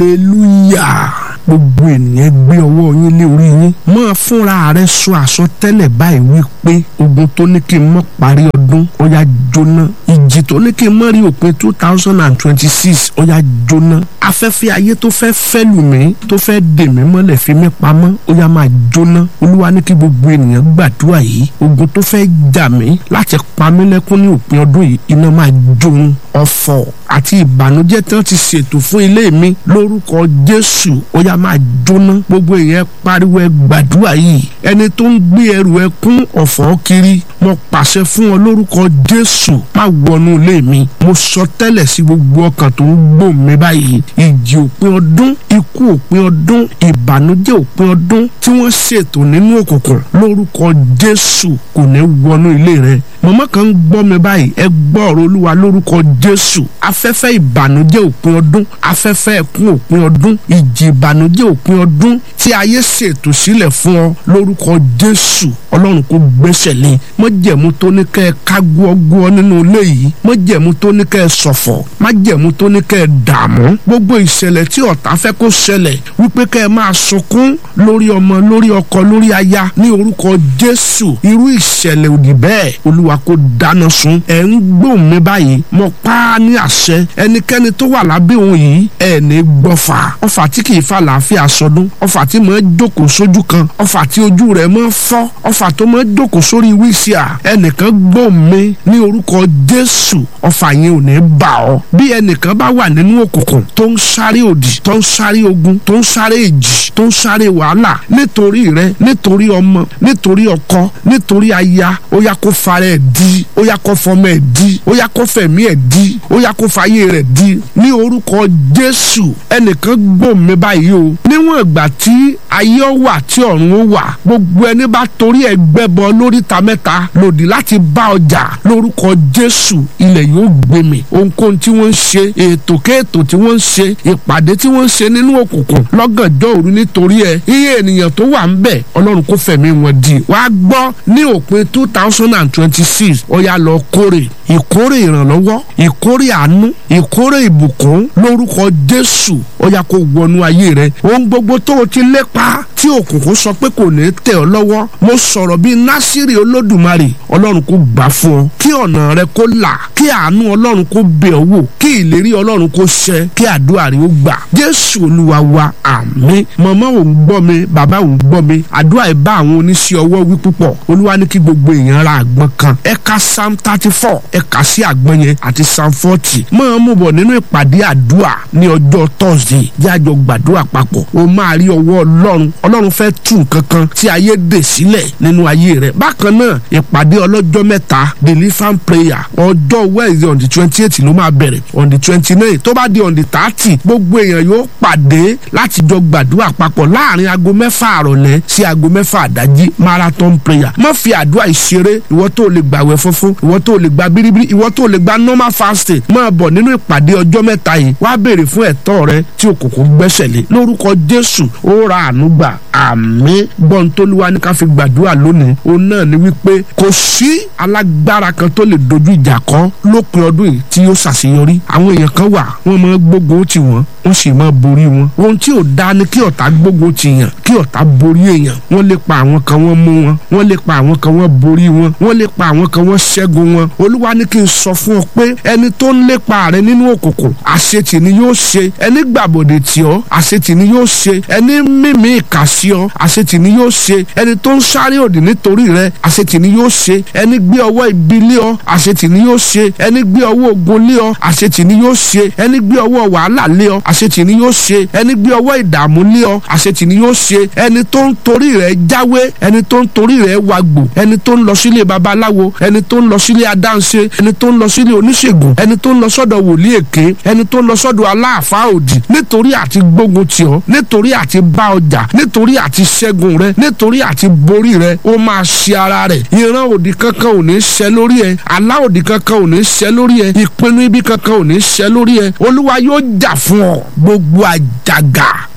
hallelujah gbogbo ènìyàn gbé ọwọ́ yín lé orí yín máa fúnra rẹ sọ àsọtẹ́lẹ̀ báyìí wípé ogun tó ní kí n mọ́ parí ọdún ó yá jóná ìjì tó ní kí n mọ́ rí òpin two thousand and twenty six ó yá jóná afẹ́fẹ́ ayé tó fẹ́ fẹ́ lù mí tó fẹ́ dè mí mọ́lẹ̀ fi mí pamọ́ ó yá máa jóná olúwa ní kí gbogbo ènìyàn gbàdúrà yìí ogun tó fẹ́ jà mí láti pa mí lẹ́kún ní òpin ọdún yìí iná máa jóun ọ̀fọ̀ àti ìbànújẹ́ tí wọ́n ti ṣètò fún ilé mi lórúkọ jésù ó yá máa jóná gbogbo èèyàn pariwo ẹ gbàdúrà yìí ẹni tó ń gbé ẹrù ẹ kún ọ̀fọ̀ kiri mo pàṣẹ fún ọ lórúkọ jésù má wọnú ilé mi mo sọ tẹ́lẹ̀ sí gbogbo ọkàn tó ń gbò mí báyìí ìjì òpin ọdún ikú òpin ọdún ìbànújẹ́ òpin ọdún tí wọ́n ṣètò nínú òkùnkùn lórúkọ jésù kò ní wọnú ilé rẹ mọ̀mọ́ kan ń gbọ́ mi báyìí ẹ gbọ́ ọ̀rọ̀ olúwa lórúkọ jésù afẹ́fẹ́ ìbànújẹ́ òpin ọdún afẹ́fẹ́ ẹkún òpin ọdún ìjì ìbànújẹ́ òpin ọdún tí ayé ṣètò sílẹ̀ fún ọ lórúkọ jésù ọlọ́run kò gbẹ́sẹ̀ lé májẹ̀mú tó ní kẹ́ ẹ ká gbọ́gbọ́ nínú ilé yìí májẹ̀mú tó ní kẹ́ ẹ ṣọ̀fọ̀ májẹ̀mú tó ní kẹ́ ẹ dààmú gbogbo ìṣẹ̀lẹ̀ tí ọ̀tá fẹ́ kó ṣẹlẹ̀ wípé kẹ́ ẹ máa sunkún lórí ọmọ lórí ọkọ lórí aya ní orúkọ jésù irú ìṣẹ̀lẹ̀ òdì bẹ́ẹ̀ olúwa kò dáná sun ẹ̀ ń gbóhùn mi báyìí mo pa á ní àṣẹ ẹnikẹ́ni tó wà lábẹ́ òun yìí ẹ̀ ní gbọ́fà ọfà tí kì í fa làáfíà sọdún ọfà tí mọ̀ ẹ́ jókòó sójú kan ọfà tí ojú rẹ̀ mọ̀ fọ́ ọfà tó mọ̀ ẹ́ jókòó sórí wíṣíà ẹnìkan gbóhùn mi ní orúkọ jésù ọfà yẹn ò ní bà ọ́ bí ẹnìkan bá wà nínú òkùnkùn tó ń sáré òdì tó ń sáré ogun tó ń sáré èjì tó ń sáré wàhálà nítorí rẹ nítorí ọmọ nítorí ọkọ nítorí aya ó yá kó fara ẹ̀ di ó yá kó fọmọ ẹ̀ di ó yá kó fẹ̀mí ẹ̀ di ó yá kó fàyè rẹ̀ di ní orúkọ jésù ẹnìkan gbòm mi báyìí o níwọ̀n ìgbà tí ayé ó wà tí ọ̀run ó wà gbogbo ẹni bá torí ẹ̀ gbẹ́bọ lóríta mẹ́ta lòdì láti bá ọjà lórúkọ jésù ilẹ̀ yóò gbé mi ohunkóhun tí wọ́n ń ṣe ètò kéètò tí wọ́n ń ṣe ìpàdé tí wọ́n ń ṣe nínú òkùnkùn lọ́gànjọ́ òru nítorí ẹ̀ iye ènìyàn tó wà ń bẹ̀ ọlọ́run kó fẹ̀mí wọn di wàá gbọ́ ní òpin two thousand and twenty six ó yá lọ kórè ìkórè ìrànlọ́wọ́ ìkórè àánú ìkórè ìbùkún lórúkọ jésù ó yá kó wọnú ayé rẹ ohun gbogbo tó o ti lépa tí òkùnkùn sọ pé kò ní tẹ̀ ọ́ lọ́wọ́ mo sọ̀rọ̀ bíi násìrì olódùmarè ọlọ́run kó gbà fún ọ kí ọ̀nà rẹ kó là kí àánú ọlọ́run kó bẹ̀ ọ́ wò kí ìlérí ọlọ́run kó ṣẹ kí àdúrà rẹ ó gbà jésù olúwa wa àmín màmá ò ń gbọ́ mi bàbá ò ń gbọ́ mi àdúrà ẹ̀ bá àwọn oníṣẹ́ ọwọ́ wí púpọ̀ olúwa ní kí gbogbo èèyàn ra àgbọn kan ẹ ka psalm thirty four ẹ kà sí àgbọn yẹn àti psalm forty máa mú bọ̀ nínú ìpàdé àdúrà ní ọjọ́ thursday jájọ gbàdúrà papọ̀ o máa rí ọwọ́ ọlọ́run ọlọ́run fẹ́ tú nǹkan kan tí ayé dè sílẹ̀ nínú ayé rẹ̀ bákan náà ìpàdé ọlọ́jọ́ mẹ́ta deliverance prayer ọjọ́ wednesday on the twenty eight ló máa bẹ̀rẹ̀ on the twenty nine tó bá di on the thirty gbogbo èèyàn yóò pàdé láti jọ gbàdúrà papọ̀ láàrin aago mẹ́fà àrọ̀lẹ́ sí aago mẹ́fà àdájí marathon prayer má fi àdúrà ìṣeré ìwọ tó lè gbàwẹ̀ funfun ìwọ tó lè gba biribiri ìwọ tó lè gba normal fasting máa bọ̀ nínú ìpàdé ọjọ́ mẹ́ta yìí wá béèrè fún ẹ̀tọ́ rẹ tí òkùnkùn gbẹ́sẹ̀ lé lórúkọ jésù ó ra àánú gbà àmín gbọ́n tólúwa ní ká fi gbàdúrà lónìí òun náà ni wípé kò sí alágbára kan tó lè dojú ìjà kọ lópin ọdún yìí tí yóò ṣàṣeyọrí àwọn èèyàn kan wà wọ́n máa gbógun tì wọ́n wọ́n sì máa borí wọn ohun tí ò dáa ni kí ọ̀tá gbógun tì yàn kí ọ̀tá borí èèyàn wọ́n lè pa àwọn kan wọ́n mú wọn wọ́n lè pa àwọn kan wọ́n borí wọn wọ́n lè pa àwọn kan wọ́n ṣẹ́gun wọn olúwa ní kí n sọ fún ọ pé ẹni tó ń lépa rẹ nínú òkùnkùn àṣetì ni yóò ṣe ẹni gbàbọ̀dè tì ọ́ àṣetì ni yóò ṣe ẹni mímí ìkà sí ọ àṣetì ni yóò ṣe ẹni tó ń sáré òdì nítorí rẹ àṣetì ni yóò ṣe ẹni gbé ọwọ́ ibi lé ọ àṣetì ni yóò ṣe ẹni gbé ọwọ́ ogun lé ọ àṣetì ni yóò ṣe ẹni gbé ọwọ́ wàhálà lé ọ àṣetì ni yóò ṣe ẹni gbé ọwọ́ ìdààmú lé ọ àṣetì ni yóò ṣe ẹni tó ń torí rẹ jáwé ẹni tó ń torí rẹ wàgbò ẹni tó ń lọ sílé babaláwo ẹni tó ń lọ sílé adáǹṣe ẹni tó ń lọ sílé oníṣègùn ẹni tó ń lọ sọ́dọ̀ wòlíì èké ẹni tó ń lọ sọ́dọ̀ aláàfáà òdì nítorí àti gbógun tì ọ́ nítorí àti bá ọjà nítorí àti ṣẹ́gun rẹ nítorí àti borí rẹ ó máa ṣe ara rẹ̀ ìran òdì kankan ò ní ṣẹ lórí ẹ àlá òdì kankan ò ní ṣẹ lórí ẹ ìpinnu ibi kankan ò ní ṣẹ lórí ẹ olúwa yóò jà fún ọ gbogbo àjàgà ikú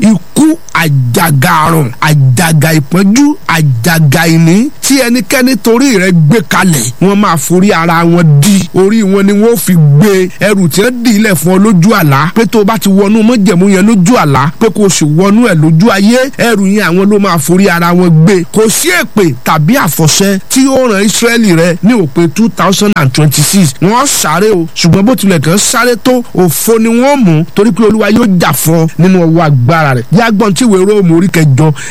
ikú àjàgà àrùn àjàgà ìpọ́njú àjàgà ìní tí ẹnikẹ́ni torí rẹ̀ gbé kalẹ̀ wọ́n máa forí ara wọn di orí wọn ni wọ́n fi gbé ẹrù tí wọ́n dì í lẹ̀ fún ọ lójú àlá pé tó o bá ti wọnú mọ́jẹ̀mú yẹn lójú àlá pé kò sì wọnú ẹ̀ lójú ayé ẹrù yẹn àwọn ló máa forí ara wọn gbé kò sí èpè tàbí àfọ̀ṣẹ tí ó ràn Ísírẹ́lì rẹ ní òpin two thousand and twenty six wọ́n sáré o ṣùgbọ́n bó tilẹ̀ kàn sáré tó òfo ni wọ́n mú torí pé Olúwa yóò jà fún ọ nínú ọwọ́ agbára rẹ̀ yàgbọ́n tí ìwé Róòmù orí kẹjọ